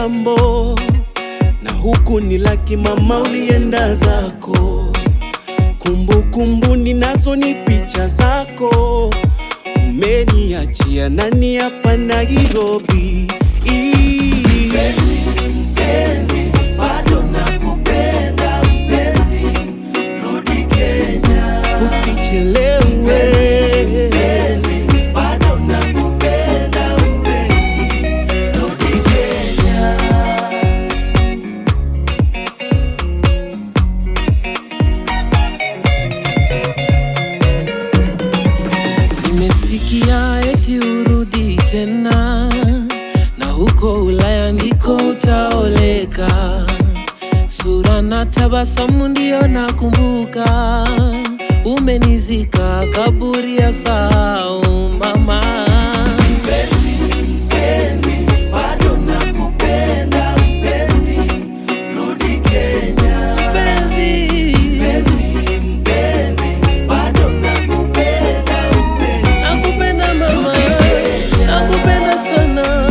kitambo, na huku ni laki mama, ulienda zako. Kumbukumbu ninazo ni picha zako, umeniachia nani hapa Nairobi. Mpenzi, mpenzi, bado nakupenda mpenzi, rudi Kenya. Usichelewe, Mpenzi, bado nakupenda mpenzi, rudi Kenya. Nimesikia eti urudi tena, na huko Ulaya ndiko utaoleka. Sura na tabasamu ndio nakumbuka, umenizika kaburi ya sahau mama. Mpenzi, mpenzi, bado nakupenda mpenzi, rudi Kenya. Mpenzi, Mpenzi, mpenzi, bado nakupenda mpenzi. nakupenda mama, nakupenda sana.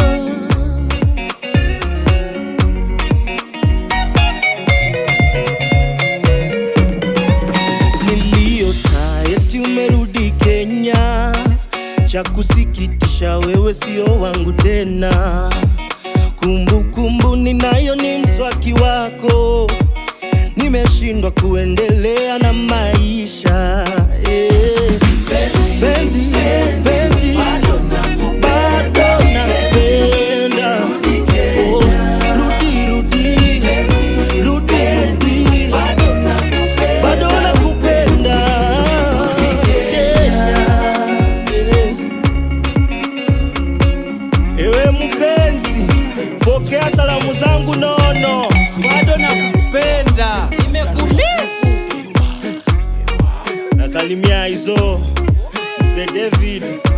niliota eti umerudi Kenya. Cha kusikitisha, wewe sio wangu tena. Kumbukumbu ninayo ni mswaki wako, nimeshindwa kuendelea na maisha eh. Penzi, penzi, Bado nakupenda bado nakupenda. Oh, rudi, rudi, rudi, rudi. bado nakupenda. bado nakupenda Kenya. Ewe mpenzi, pokea salamu zangu nono, bado nakupenda. Nimekumiss. Nasalimia hizo mzee David